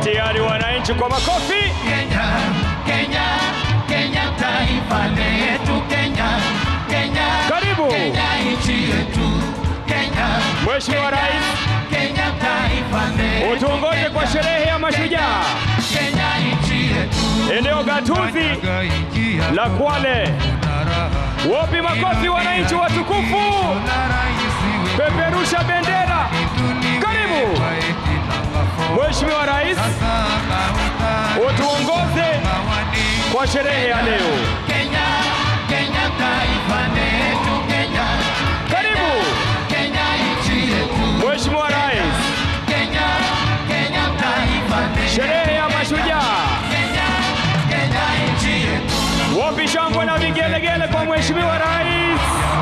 tayari wananchi kwa makofi. Kenya, Kenya, Kenya taifa letu Kenya, Kenya, Karibu. Kenya nchi yetu Kenya, Mheshimiwa Kenya, Rais. Kenya taifa letu Utuongoze kwa Kenya, sherehe ya mashujaa Kenya nchi yetu eneo gatuzi la Kwale. Wapi makofi wananchi watukufu, peperusha bendera. Karibu Mheshimiwa Rais, utuongoze kwa sherehe ya leo. Kenya, Kenya taifa letu Kenya, Karibu Kenya nchi yetu Mheshimiwa Rais, Kenya, Kenya taifa letu sherehe ya mashujaa. Kenya, Kenya nchi yetu Wapi shangwe na vigelegele kwa Mheshimiwa Rais?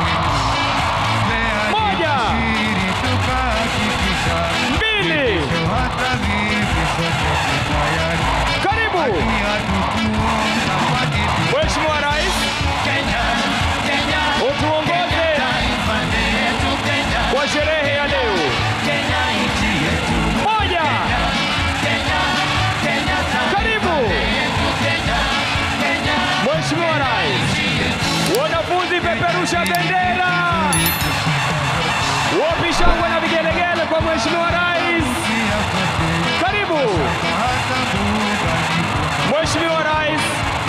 Moja, mbili, karibu Mheshimiwa Rais, Kenya, Kenya utuongoze taifa letu Kenya, kwa sherehe ya leo. Kenya nchi yetu Moja, Kenya, Kenya taifa karibu letu Kenya, Kenya Mheshimiwa Rais. Wanafunzi peperusha bendera. Wapi shangwe na vigelegele kwa Mheshimiwa Rais? Karibu Mheshimiwa Rais,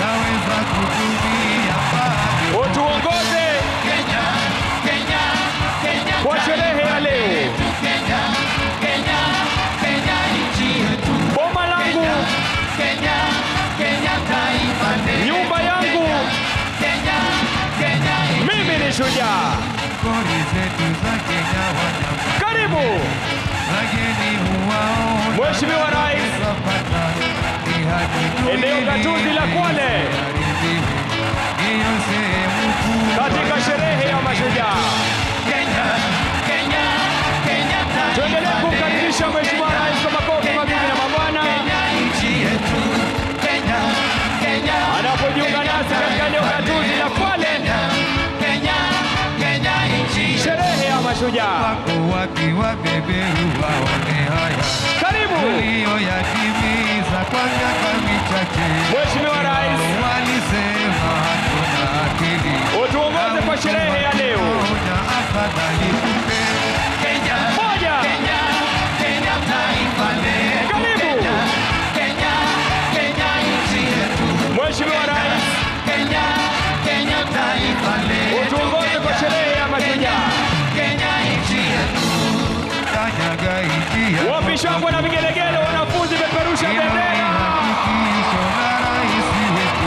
utuongoze Kenya, Kenya, Kenya kwa sherehe ya leo. yetu Kenya, Kenya, Kenya nchi yetu Boma langu, Kenya, Kenya taifa letu nyumba yangu, Kenya, Kenya mimi ni shujaa. Karibu Mheshimiwa Rais, eneo gatuzi la Kwale katika sherehe ya mashujaa. Kenya, Kenya, Kenya taifa Tuendelee kumkaribisha Mheshimiwa Rais kwa makofi mabibi na mabwana Kenya nchi yetu Kenya, Kenya anapojiunga nasi katika eneo gatuzi la Kwale, Kenya, Kenya nchi sherehe ya mashujaa. wapi wabeberu waone haya Karibu uliyoyatimiza kwa miaka michache. Mheshimiwa Rais, Walisema hatuna akili, utuongoze kwa sherehe ya leo. moja afadhali kupe Kenya, Moja, Kenya, Kenya taifa letu karibu Kenya, Kenya nchi yetu Mheshimiwa Rais, Kenya, Kenya taifa letu utuongoze kwa sherehe ya mashujaa. Kenya nchi yetu kanyaga ingia Wapi shangwe na vigelegele, wanafunzi peperusha bendera. Hakikisho la rais wetu,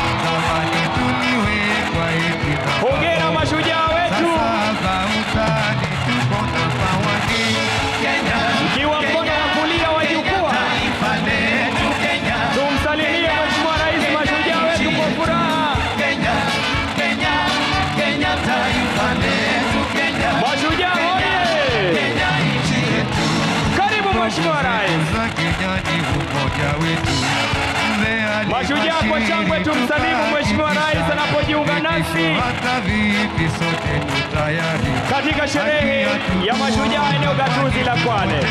zamani tuliwekwa eti na Hongera mashujaa wetu, sasa utani tuko na mawani Kenya, mkiwa mkono wa kulia wa jukwaa, taifa letu Kenya, tumsalimie Mheshimiwa Rais, mashujaa wetu kwa furaha. Kenya, Kenya, Kenya taifa letu Kenya, Mashujaa hoye! Kenya nchi yetu Karibu Mheshimiwa Rais. za Kenya ni umoja wetu. Mzee Mashujaa kwa shangwe tumsalimu Mheshimiwa Rais anapojiunga nasi hata vipi sote tu tayari katika sherehe ya mashujaa eneo gatuzi la Kwale.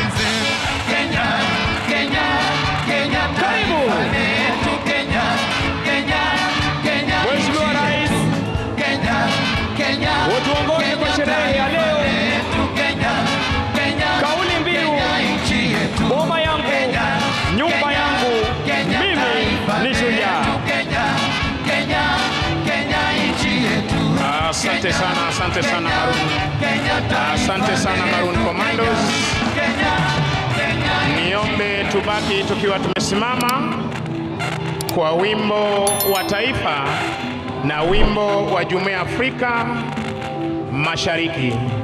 Kenya, Kenya, Kenya Karibu. taifa letu Kenya, Kenya, Kenya Mheshimiwa nchi Rais, yetu. Kenya, Kenya, utuongoze kwa Kenya sherehe ya leo. taifa letu Kenya, Kenya, Kauli mbiu, Kenya nchi yetu. boma yangu, Kenya, nyumba Kenya, yangu, Kenya mimi taifa ni shujaa. letu Kenya, Kenya, Kenya nchi yetu. Asante sana, asante sana Kenya, Maroon. Kenya taifa Asante sana Maroon letu. Commandos. Kenya, Kenya Niombe tubaki tukiwa tumesimama kwa wimbo wa taifa na wimbo wa Jumuiya ya Afrika Mashariki.